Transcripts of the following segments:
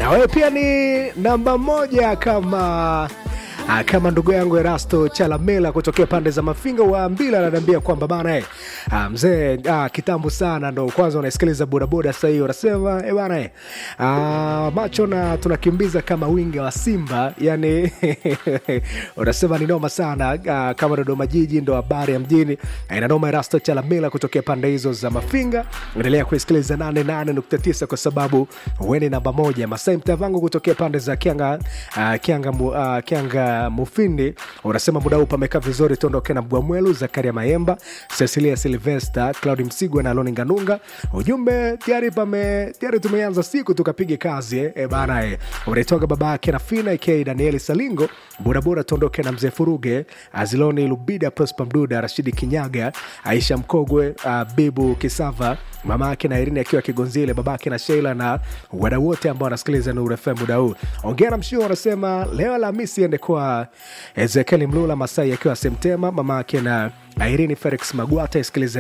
na wewe pia ni namba moja kama Ah, kama ndugu yangu Erasto Chalamela kutokea pande za Mafinga wa Mbila ananiambia kwamba bana eh, ah, mzee ah, kitambo sana ndo kwanza unasikiliza bodaboda sasa hiyo unasema eh bana eh, ah, macho na tunakimbiza kama winga wa Simba yani unasema ni noma sana ah, kama Dodoma jiji ndo habari ya mjini eh, na noma Erasto Chalamela kutokea pande hizo za Mafinga endelea kuisikiliza 88.9 kwa sababu weni namba moja Masai Mtavangu kutokea pande za Kianga uh, Kianga, mu, uh, Kianga Mufindi unasema muda huu pamekaa vizuri, tuondoke na Bwamwelu, Zakaria Mayemba, Cecilia Silvesta, Claudi Msigwa na Loni Nganunga. Ujumbe tayari pame tayari tumeanza siku tukapige kazi eh, eh bana eh. Unaitoka baba yake na Fina aka Danieli Salingo, bodaboda tuondoke na mzee Furuge, Aziloni Lubida, Prosper Mduda, Rashidi Kinyaga, Aisha Mkogwe, uh, Bibu Kisava, mama yake na Irini akiwa Kigonzile, babake na Sheila na wadau wote ambao wanasikiliza Nuru FM muda huu. Ongea na mshio wanasema leo Alhamisi ende kwa Ezekieli Mlula Masai akiwa Semtema, mama yake na Irene Felix Magwata isikilize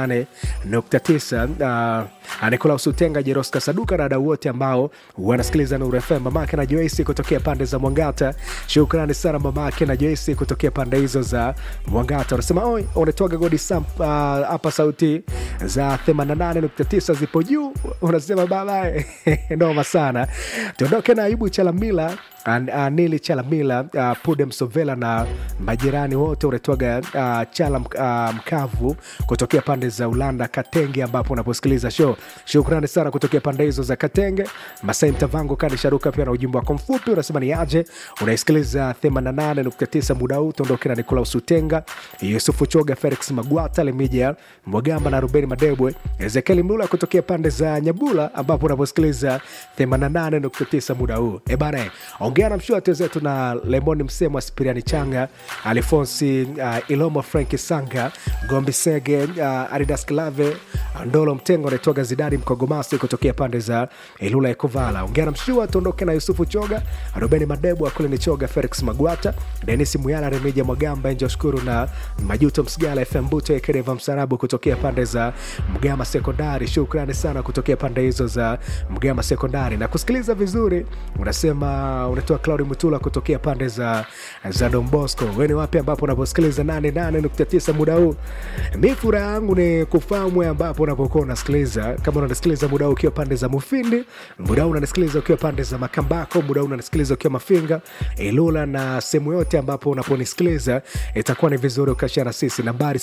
88.9 uh, Nikolaus Utenga, Jeroska Saduka na wadau wote ambao wanasikiliza Nuru FM. Mamake na Joyce kutokea pande za Mwangata, shukrani sana mamake na Joyce kutokea pande hizo za Mwangata. Unasema oi, unatoaga godi sam hapa, uh, sauti za 88.9 zipo juu. Unasema babae noma sana. Tuondoke na Ayubu Chalamila An, uh, Nili Chalamila uh, Pude Msovela na majirani wote unatoaga uh, Chala uh, Mkavu kutokea pande za Ulanda Katenge, ambapo unaposikiliza show. Shukrani sana kutokea pande hizo za Katenge. Masai Mtavango Kani Sharuka pia na ujumbe wako mfupi unasema ni aje, unaisikiliza 88.9 muda huu. Tuondoke na Nikolaus Utenga, Yusufu Choga, Felix Magwata, Lemija Mwagamba na Rubeni Madebwe, Ezekieli Mlula kutokea pande za Nyabula, ambapo unaposikiliza 88.9 muda huu. E bana, ongea na mshua zetu na Lemoni Msemo, Spiriani Changa, Alfonsi uh, Ilomo, Frank Sanga, Gombi Sege, uh, Aridas Klave, Ndolo Mtengo, anaitwaga Zidari Mkogomasi kutokea pande za Ilula Ekovala. Ongea na mshua, tuondoke na Yusufu Choga, Rubeni Madebu, Akulini Choga, Felix Magwata, Denis Muyala, Remija Mwagamba, Enjo Shukuru na Majuto Msigala, FM Buto, Ekereva Msarabu kutokea pande za Mgama Sekondari. Shukrani sana kutokea pande hizo za Mgama Sekondari na kusikiliza vizuri. Unasema unatoa Claudi Mutula kutokea pande za, za Don Bosco. Wewe ni wapi ambapo unaposikiliza 88.9 muda huu? Mi furaha yangu ni kufahamu ambapo unapokuwa unasikiliza. Kama unasikiliza muda huu ukiwa pande za Mufindi, muda huu unanisikiliza ukiwa pande za Makambako, muda huu unanisikiliza ukiwa Mafinga, Ilula na sehemu yote ambapo unaponisikiliza, itakuwa ni vizuri ukashare na sisi. Nambari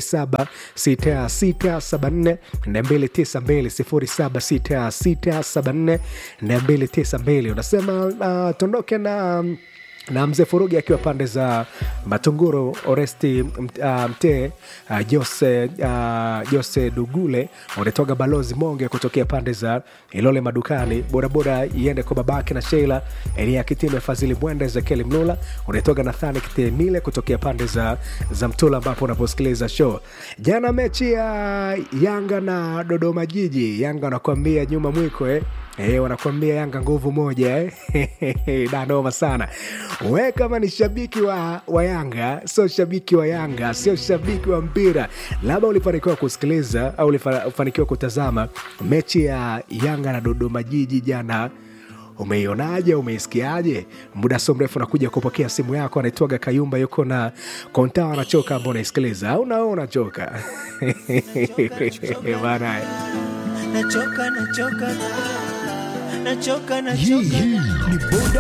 076674 292 076674 unasema uh, tondoke na na mzee Furugi akiwa pande za Matunguru, Oresti uh, Mtee uh, Jose, uh, Jose Dugule unatoga balozi Monge kutokea pande za Ilole madukani, bodaboda iende kwa babake na Sheila Elia Kitime, Fadhili Mwenda, Ezekieli Mlula unatoga Nathani Kitemile kutokea pande za, za Mtula ambapo unaposikiliza show. Jana mechi ya Yanga na Dodoma Jiji, Yanga wanakuambia nyuma mwiko eh. Eh, wanakuambia Yanga nguvu moja eh? danoma sana. We kama ni shabiki wa, wa Yanga, sio shabiki wa Yanga, sio shabiki wa mpira, labda ulifanikiwa kusikiliza au ulifanikiwa kutazama mechi ya Yanga na Dodoma Jiji jana umeionaje? Umeisikiaje? Muda sio mrefu nakuja kupokea simu yako. Anaitwaga Kayumba, yuko na konta anachoka, ambao unaisikiliza au nao unachoka bana nachoka nachoka nachoka nachoka Hii hii ni boda